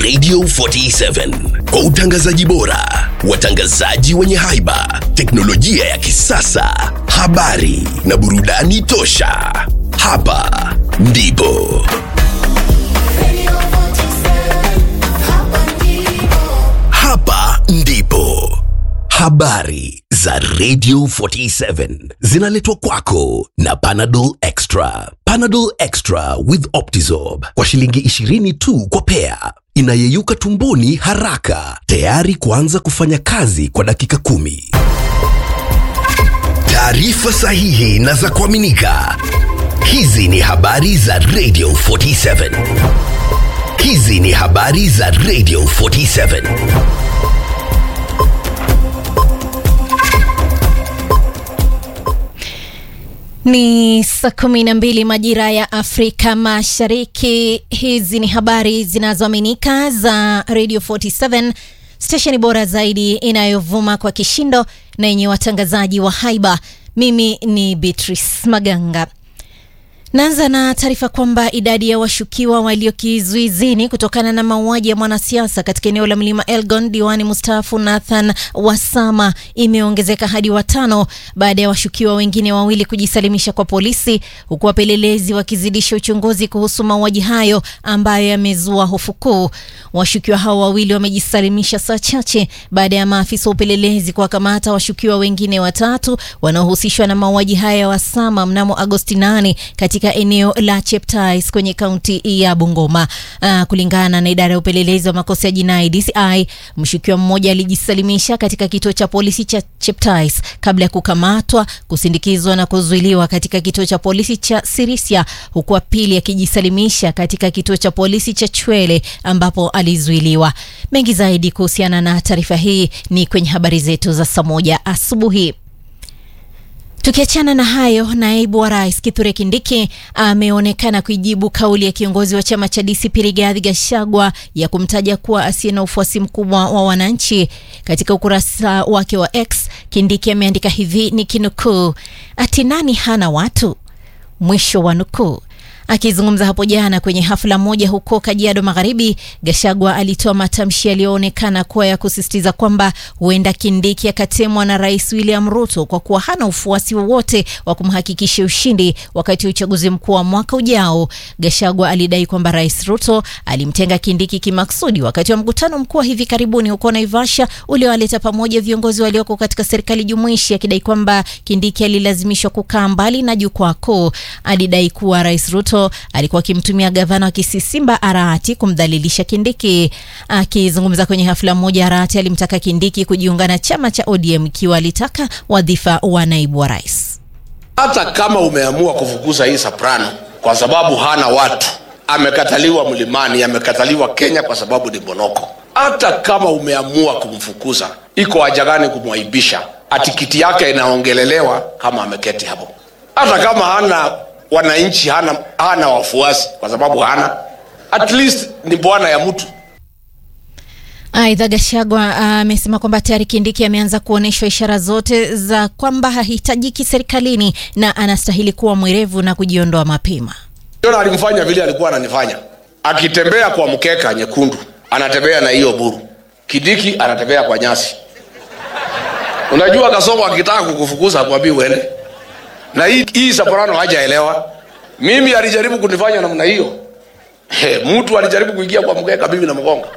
Radio 47 kwa utangazaji bora, watangazaji wenye haiba, teknolojia ya kisasa, habari na burudani tosha. Hapa ndipo hapa ndipo habari za Radio 47 zinaletwa kwako na Panadol Extra. Panadol Extra with Optizorb kwa shilingi 20 tu kwa pea, inayeyuka tumboni haraka, tayari kuanza kufanya kazi kwa dakika kumi. Taarifa sahihi na za kuaminika. Hizi ni habari za Radio 47. Hizi ni habari za Radio 47. Ni saa kumi na mbili majira ya Afrika Mashariki. Hizi ni habari zinazoaminika za Radio 47, stesheni bora zaidi inayovuma kwa kishindo na yenye watangazaji wa haiba. Mimi ni Beatrice Maganga. Naanza na taarifa kwamba idadi ya washukiwa walio kizuizini kutokana na mauaji ya mwanasiasa katika eneo la mlima Elgon, diwani mstaafu Nathan Wasama, imeongezeka hadi watano baada ya washukiwa wengine wawili kujisalimisha kwa polisi, huku wapelelezi wakizidisha uchunguzi kuhusu mauaji hayo ambayo yamezua hofu kuu. Washukiwa hao wawili wamejisalimisha saa chache baada ya maafisa wa upelelezi kuwakamata washukiwa wengine watatu wanaohusishwa na mauaji haya ya Wasama mnamo Agosti 8 katika eneo la Cheptais kwenye kaunti ya Bungoma. Uh, kulingana na idara ya upelelezi wa makosa ya jinai DCI, mshukiwa mmoja alijisalimisha katika kituo cha polisi cha Cheptais kabla ya kukamatwa, kusindikizwa na kuzuiliwa katika kituo cha polisi cha Sirisia, huku wa pili akijisalimisha katika kituo cha polisi cha Chwele ambapo alizuiliwa. Mengi zaidi kuhusiana na taarifa hii ni kwenye habari zetu za saa moja asubuhi. Tukiachana na hayo, naibu wa rais Kithure Kindiki ameonekana kuijibu kauli ya kiongozi wa chama cha DCP Rigathi Gachagua ya kumtaja kuwa asiye na ufuasi mkubwa wa wananchi. Katika ukurasa wake wa X, Kindiki ameandika hivi ni kinukuu, ati nani hana watu, mwisho wa nukuu. Akizungumza hapo jana kwenye hafla moja huko Kajiado Magharibi, Gashagwa alitoa matamshi yaliyoonekana kuwa ya kusisitiza kwamba huenda Kindiki akatemwa na Rais William Ruto kwa kuwa hana ufuasi wowote wa kumhakikishia ushindi wakati wa uchaguzi mkuu wa mwaka ujao. Gashagwa alidai kwamba Rais Ruto alimtenga Kindiki kimaksudi wakati wa mkutano mkuu wa hivi karibuni huko Naivasha uliowaleta pamoja viongozi walioko katika serikali jumuishi, akidai kwamba Kindiki alilazimishwa kukaa mbali na jukwaa kuu. Alidai kuwa Rais Ruto alikuwa akimtumia gavana wa Kisii Simba Arati kumdhalilisha Kindiki. Akizungumza kwenye hafla moja, Arati alimtaka Kindiki kujiunga na chama cha ODM ikiwa alitaka wadhifa wa naibu wa rais. Hata kama umeamua kufukuza hii Soprano kwa sababu hana watu, amekataliwa mlimani, amekataliwa Kenya kwa sababu ni bonoko. Hata kama umeamua kumfukuza, iko haja gani kumwaibisha? Atikiti yake inaongelelewa kama ameketi hapo, hata kama hana wananchi hana, hana wafuasi kwa sababu hana at least ni bwana ya mtu. Aidha, Gashagwa amesema uh, kwamba tayari Kindiki ameanza kuonyeshwa ishara zote za kwamba hahitajiki serikalini na anastahili kuwa mwerevu na kujiondoa mapema. Jona alimfanya vile alikuwa ananifanya, akitembea kwa mkeka nyekundu anatembea na hiyo buru. Kindiki anatembea kwa nyasi. Unajua Kasongo akitaka kukufukuza akwambia uende na hii, hii Soprano hajaelewa. Mimi alijaribu kunifanya namna hiyo. He, mtu alijaribu kuingia kwa mkeka mimi na mgonga.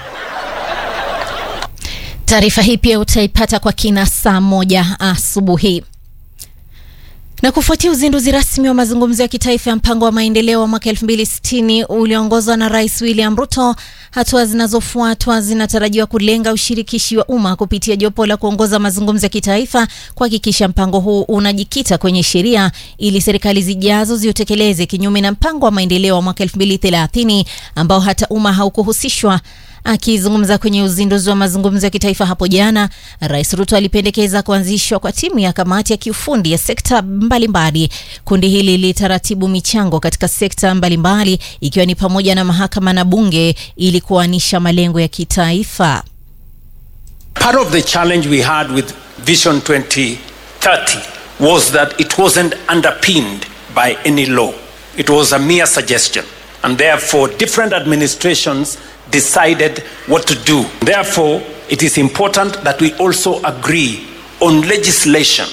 Taarifa hii pia utaipata kwa kina saa moja asubuhi. Na kufuatia uzinduzi rasmi wa mazungumzo ya kitaifa ya mpango wa maendeleo wa mwaka 2060 ulioongozwa na Rais William Ruto, hatua zinazofuatwa zinatarajiwa kulenga ushirikishi wa umma kupitia jopo la kuongoza mazungumzo ya kitaifa kuhakikisha mpango huu unajikita kwenye sheria ili serikali zijazo ziutekeleze, kinyume na mpango wa maendeleo wa mwaka 2030 ambao hata umma haukuhusishwa. Akizungumza kwenye uzinduzi wa mazungumzo ya kitaifa hapo jana, Rais Ruto alipendekeza kuanzishwa kwa timu ya kamati ya kiufundi ya sekta mbalimbali. Kundi hili litaratibu michango katika sekta mbalimbali ikiwa ni pamoja na mahakama na bunge ili kuanisha malengo ya kitaifa. Part of the challenge we had with Vision 2030 was that it wasn't underpinned by any law. It was a mere suggestion. and therefore different administrations decided what to do. Therefore, it is important that we also agree on legislation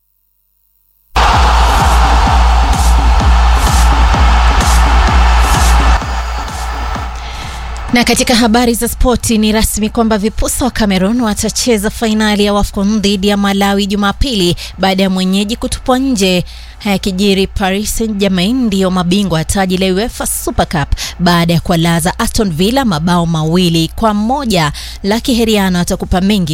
Na katika habari za spoti ni rasmi kwamba vipusa wa Cameroon watacheza fainali ya WAFCON dhidi ya Malawi Jumapili baada ya mwenyeji kutupwa nje. Hayakijiri, Paris Saint-Germain ndiyo mabingwa wa taji la UEFA Super Cup baada ya kuwalaza Aston Villa mabao mawili kwa moja. Laki Heriano atakupa mengi